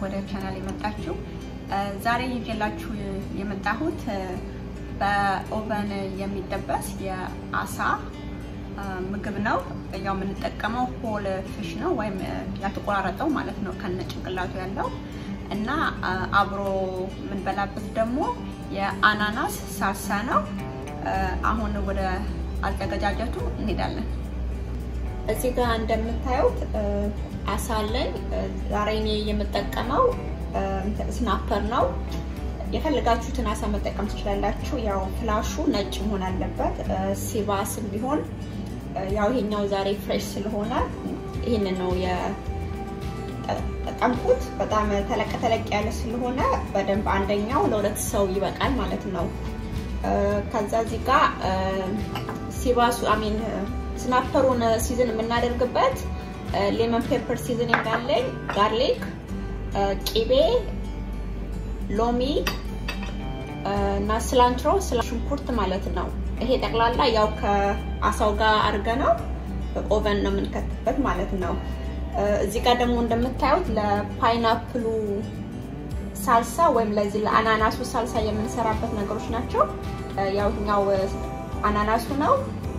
ወደ ቻናል የመጣችሁ። ዛሬ ይዤላችሁ የመጣሁት በኦቨን የሚጠበስ የአሳ ምግብ ነው። ያው የምንጠቀመው ሆል ፊሽ ነው ወይም ያልተቆራረጠው ማለት ነው ከነ ጭንቅላቱ ያለው እና አብሮ የምንበላበት ደግሞ የአናናስ ሳልሳ ነው። አሁን ወደ አዘገጃጀቱ እንሄዳለን። እዚህ ጋር እንደምታዩት አሳ አለኝ። ዛሬ እኔ የምጠቀመው ስናፐር ነው። የፈለጋችሁትን አሳ መጠቀም ትችላላችሁ። ያው ፍላሹ ነጭ መሆን አለበት። ሲባስም ቢሆን ያው ይሄኛው ዛሬ ፍሬሽ ስለሆነ ይህንን ነው የጠቀምኩት። በጣም ተለቅ ተለቅ ያለ ስለሆነ በደንብ አንደኛው ለሁለት ሰው ይበቃል ማለት ነው። ከዛ እዚህ ጋር ሲባሱ አሚን ስናፐሩን ሲዝን የምናደርግበት ሌመን ፔፐር ሲዝን እንዳለኝ ጋርሊክ፣ ቂቤ፣ ሎሚ እና ስላንትሮ ሽንኩርት ማለት ነው። ይሄ ጠቅላላ ያው ከአሳው ጋር አድርገ ነው ኦቨን ነው የምንከትበት ማለት ነው። እዚህ ጋር ደግሞ እንደምታዩት ለፓይናፕሉ ሳልሳ ወይም ለዚህ ለአናናሱ ሳልሳ የምንሰራበት ነገሮች ናቸው። ያው ይኸኛው አናናሱ ነው።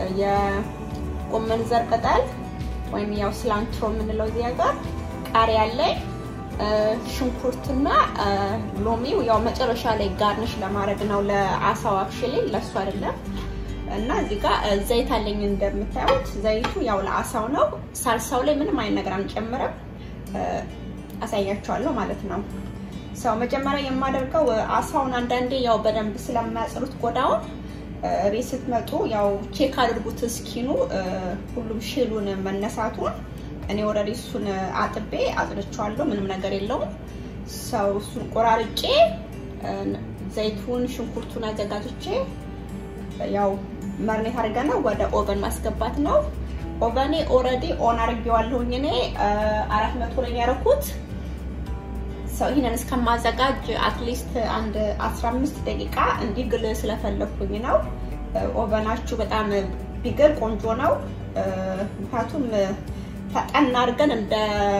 የጎመን ዘር ቅጠል ወይም ያው ስላንትሮ የምንለው እዚህ ጋር ቃሪያ አለኝ፣ ሽንኩርትና ሎሚው ያው መጨረሻ ላይ ጋርንሽ ለማድረግ ነው ለአሳው አክሽሊ ለሱ አይደለም። እና እዚህ ጋር ዘይት አለኝ እንደምታዩት፣ ዘይቱ ያው ለአሳው ነው። ሳልሳው ላይ ምንም አይነት ነገር አንጨምርም፣ አሳያቸዋለሁ ማለት ነው። ሰው መጀመሪያ የማደርገው አሳውን አንዳንዴ ያው በደንብ ስለማያጽሩት ቆዳውን ቤት ስትመጡ ያው ቼክ አድርጉት እስኪኑ ሁሉም ሽሉን መነሳቱን። እኔ ወረዲ እሱን አጥቤ አጽድቼዋለሁ፣ ምንም ነገር የለውም። ሰው እሱን ቆራርጬ ዘይቱን ሽንኩርቱን አዘጋጅቼ ያው መርኔት አድርገን ወደ ኦቨን ማስገባት ነው። ኦቨኔ ኦልሬዲ ኦን አድርጌዋለሁኝ እኔ አራት መቶ ላይ ያደረኩት ሰው ይህንን እስከማዘጋጅ አትሊስት አንድ 15 ደቂቃ እንዲግል ስለፈለኩኝ ነው። ኦቨናችሁ በጣም ቢግል ቆንጆ ነው። ምክንያቱም ፈጠን አድርገን እንደ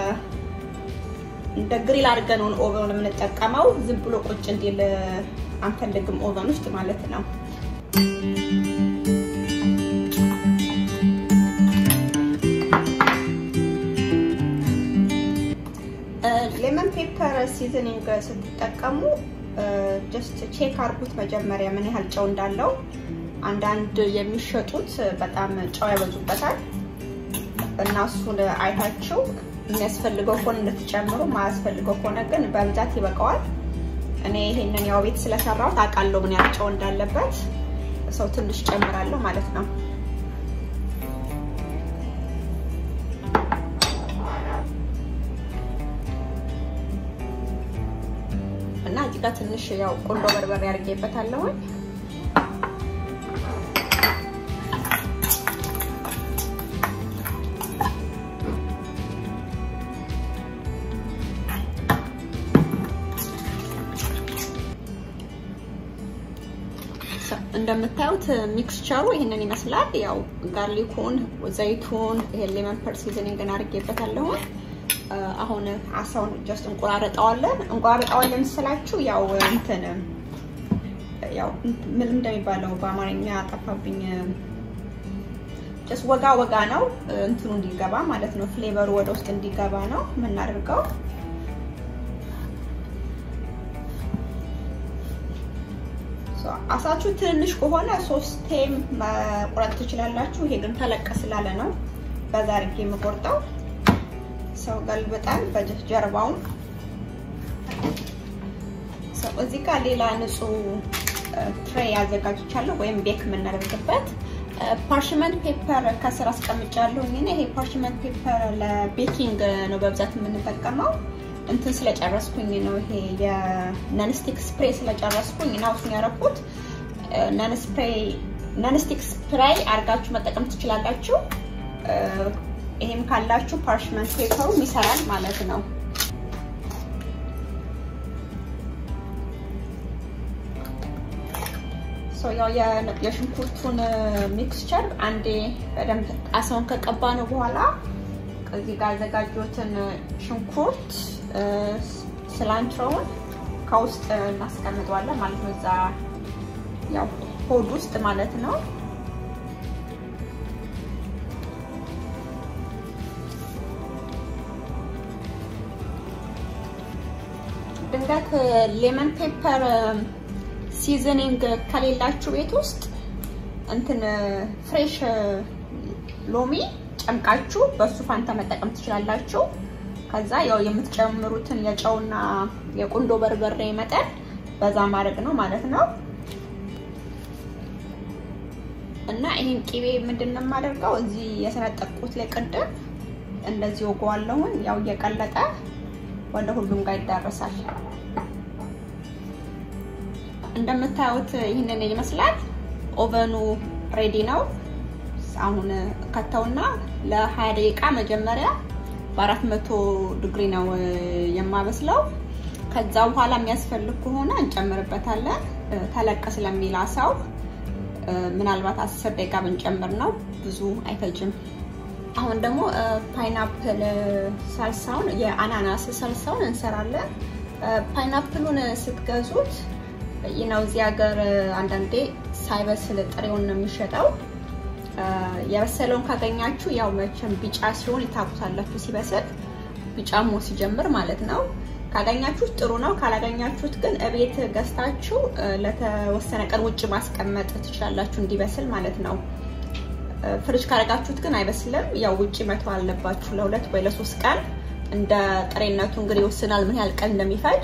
እንደ ግሪል አድርገን ነው ኦቨን የምንጠቀመው። ዝም ብሎ ቁጭ እንዲል አንፈልግም ኦቨን ውስጥ ማለት ነው። ሌመን ፔፐር ሲዝኒንግ ስትጠቀሙ ጀስት ቼክ አድርጉት መጀመሪያ ምን ያህል ጨው እንዳለው። አንዳንድ የሚሸጡት በጣም ጨው ያበዙበታል እና እሱን አይታችሁ የሚያስፈልገው ከሆነ እንድትጨምሩ፣ ማያስፈልገው ከሆነ ግን በብዛት ይበቃዋል። እኔ ይሄንን ያው ቤት ስለሰራሁት አውቃለሁ ምን ያህል ጨው እንዳለበት። ሰው ትንሽ ጨምራለሁ ማለት ነው። እና እዚህ ጋር ትንሽ ያው ቁንዶ በርበሬ አድርጌበታለሁ። እንደምታዩት ሚክስቸሩ ይህንን ይመስላል። ያው ጋርሊኩን፣ ዘይቱን፣ ይሄ ሌመን ፐር ሲዝኒንግን አድርጌበታለሁ። አሁን አሳውን ጀስት እንቆራረጠዋለን። እንቆራረጠዋለን ስላችሁ ያው እንትን ያው ምን እንደሚባለው በአማርኛ ጠፋብኝ። ጀስት ወጋ ወጋ ነው እንትኑ እንዲገባ ማለት ነው። ፍሌቨሩ ወደ ውስጥ እንዲገባ ነው የምናደርገው። አሳችሁ ትንሽ ከሆነ ሶስቴም መቁረጥ ትችላላችሁ። ይሄ ግን ተለቀ ስላለ ነው በዛ አድርጌ የምቆርጠው። ሰው ገልብጠን በጀርባውን እዚህ ጋር ሌላ ንጹህ ትሬ አዘጋጅቻለሁ ወይም ቤክ የምናደርግበት ፓርሽመንት ፔፐር ከስር አስቀምጫለሁ። ይሄ ፓርሽመንት ፔፐር ለቤኪንግ ነው በብዛት የምንጠቀመው። እንትን ስለጨረስኩኝ ነው ይሄ የነንስቲክ ስፕሬይ ስለጨረስኩኝ ነው እሱን ያደረኩት። ነንስቲክ ስፕሬይ አድርጋችሁ መጠቀም ትችላላችሁ። ይሄም ካላችሁ ፓርሽመንት ፔፐሩ ይሰራል ማለት ነው። ያው የሽንኩርቱን ሚክስቸር አንዴ በደንብ አሳውን ከቀባ ነው በኋላ እዚህ ጋር ያዘጋጁትን ሽንኩርት፣ ስላንትሮውን ከውስጥ እናስቀምጠዋለን ማለት ነው። እዛ ያው ሆድ ውስጥ ማለት ነው። ድንገት ሌመን ፔፐር ሲዝኒንግ ከሌላችሁ ቤት ውስጥ እንትን ፍሬሽ ሎሚ ጨምቃችሁ በሱ ፋንታ መጠቀም ትችላላችሁ። ከዛ ያው የምትጨምሩትን የጨውና የቁንዶ በርበሬ መጠን በዛ ማድረግ ነው ማለት ነው። እና ይህን ቂቤ ምንድን ነው የማደርገው እዚህ የሰነጠቁት ላይ ቅድም እንደዚህ ወገዋለሁን። ያው እየቀለጠ ወደ ሁሉም ጋር ይዳረሳል። እንደምታዩት ይህንን ይመስላል። ኦቨኑ ሬዲ ነው። አሁን ከተውና ለ20 ደቂቃ መጀመሪያ በአራት መቶ ዲግሪ ነው የማበስለው። ከዛ በኋላ የሚያስፈልግ ከሆነ እንጨምርበታለን። ተለቅ ስለሚል አሳው ምናልባት አስር ደቂቃ ብንጨምር ነው፣ ብዙ አይፈጅም። አሁን ደግሞ ፓይናፕል ሳልሳውን የአናናስ ሳልሳውን እንሰራለን። ፓይናፕሉን ስትገዙት ነው እዚህ ሀገር አንዳንዴ ሳይበስል ጥሬውን ነው የሚሸጠው። የበሰለውን ካገኛችሁ ያው መቼም ቢጫ ሲሆን ይታቁታላችሁ ሲበስል ቢጫ ሞ ሲጀምር ማለት ነው። ካገኛችሁት ጥሩ ነው። ካላገኛችሁት ግን እቤት ገዝታችሁ ለተወሰነ ቀን ውጭ ማስቀመጥ ትችላላችሁ እንዲበስል ማለት ነው። ፍሪጅ ካረጋችሁት ግን አይበስልም። ያው ውጭ መተው አለባችሁ ለሁለት ወይ ለሶስት ቀን። እንደ ጥሬነቱ እንግዲህ ይወስናል ምን ያህል ቀን እንደሚፈጅ።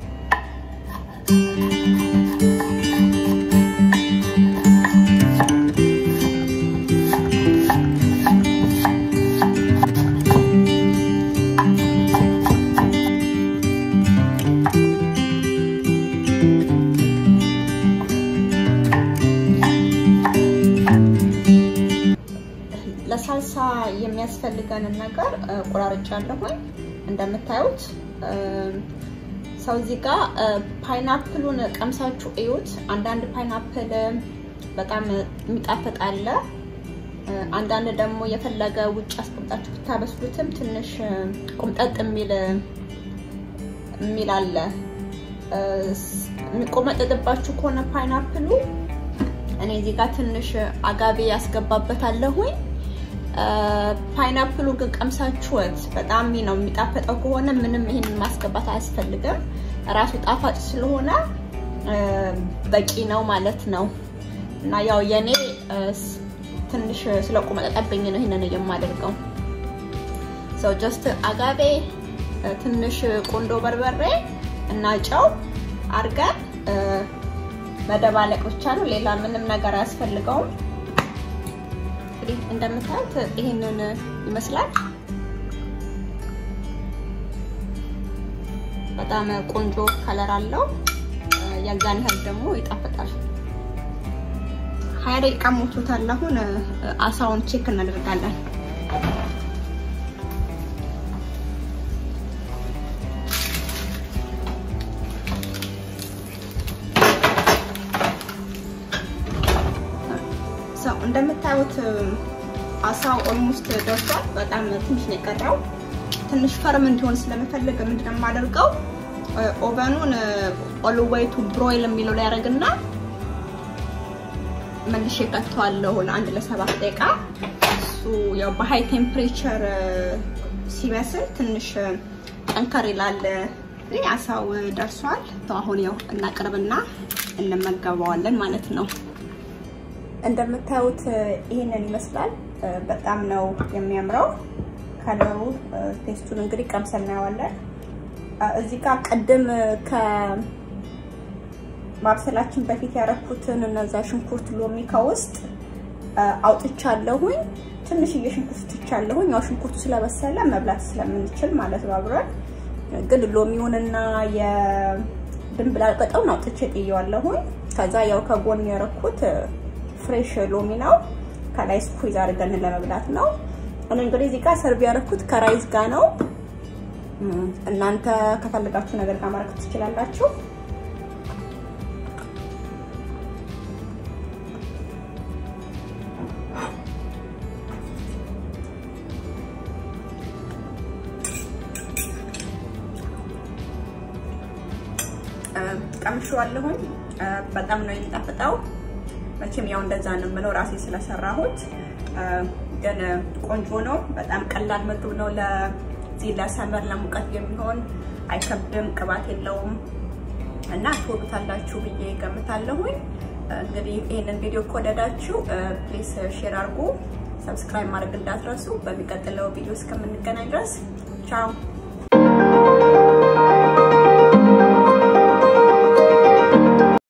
ለሳልሳ የሚያስፈልገንን ነገር ቆራርጫለሁኝ። እንደምታዩት ሰው እዚህ ጋር ፓይናፕሉን ቀምሳችሁ እዩት። አንዳንድ ፓይናፕል በጣም የሚጣፍጥ አለ። አንዳንድ ደግሞ የፈለገ ውጭ አስቀምጣችሁ ብታበስሉትም ትንሽ ቁምጠጥ የሚል የሚል አለ። የሚቆመጠጥባችሁ ከሆነ ፓይናፕሉ እኔ እዚህ ጋር ትንሽ አጋቤ ያስገባበታለሁኝ። ፓይናፕሉ ግን ቀምሳችሁት በጣም ነው የሚጣፈጠው ከሆነ ምንም ይሄን ማስገባት አያስፈልግም። ራሱ ጣፋጭ ስለሆነ በቂ ነው ማለት ነው። እና ያው የኔ ትንሽ ስለቆመጠጠብኝ ነው ይሄንን የማደርገው። ሰው ጀስት አጋቤ፣ ትንሽ ቁንዶ በርበሬ እና ጨው አርገን መደባለቅ ብቻ ነው። ሌላ ምንም ነገር አያስፈልገውም። እንግዲህ እንደምታዩት ይሄንን ይመስላል። በጣም ቆንጆ ከለር አለው። የዛን ያህል ደግሞ ይጣፍጣል። ሀያ ደቂቃ ሞቶታል። አሁን አሳውን ቼክ እናደርጋለን። እንደምታዩት አሳው ኦልሞስት ደርሷል። በጣም ትንሽ ነው የቀረው። ትንሽ ፈርም እንዲሆን ስለምፈልግ ምንድን ነው የማደርገው ኦቨኑን ኦል ዌይ ቱ ብሮይል የሚለው ላይ ያደርግና መልሼ ከተዋለሁ ለአንድ ለሰባት ደቂቃ። እሱ ያው በሃይ ቴምፕሬቸር ሲበስል ትንሽ ጠንከር ይላል። አሳው ደርሷል። አሁን ያው እናቅርብና እንመገበዋለን ማለት ነው። እንደምታዩት ይሄንን ይመስላል። በጣም ነው የሚያምረው ከለሩ። ቴስቱን እንግዲህ ቀምሰን እናየዋለን። እዚህ ጋር ቅድም ከማብሰላችን በፊት ያረኩትን እነዛ ሽንኩርት ሎሚ ከውስጥ አውጥቻለሁኝ። ትንሽዬ ሽንኩርት ትቻለሁኝ። ያው ሽንኩርቱ ስለበሰለ መብላት ስለምንችል ማለት ነው አብረን። ግን ሎሚውንና የድንብላል ቅጠሉን አውጥቼ ጥየዋለሁኝ። ከዛ ያው ከጎን ያረኩት ፍሬሽ ሎሚ ነው። ከላይ ስኩዝ አድርገን ለመብላት ነው። እኔ እንግዲህ እዚህ ጋር ሰርቭ ያደረኩት ከራይዝ ጋር ነው። እናንተ ከፈለጋችሁ ነገር ጋር ማድረግ ትችላላችሁ። ቀምሼዋለሁኝ። በጣም ነው የሚጣፍጠው። መቼም ያው እንደዛ ነው የምለው ራሴ ስለሰራሁት፣ ግን ቆንጆ ነው። በጣም ቀላል ምግብ ነው። ለዚህ ለሰመር ለሙቀት የሚሆን አይከብድም፣ ቅባት የለውም እና ትወዱታላችሁ ብዬ ገምታለሁኝ። እንግዲህ ይህንን ቪዲዮ ከወደዳችሁ ፕሊስ ሼር አድርጉ፣ ሰብስክራይብ ማድረግ እንዳትረሱ። በሚቀጥለው ቪዲዮ እስከምንገናኝ ድረስ ቻው።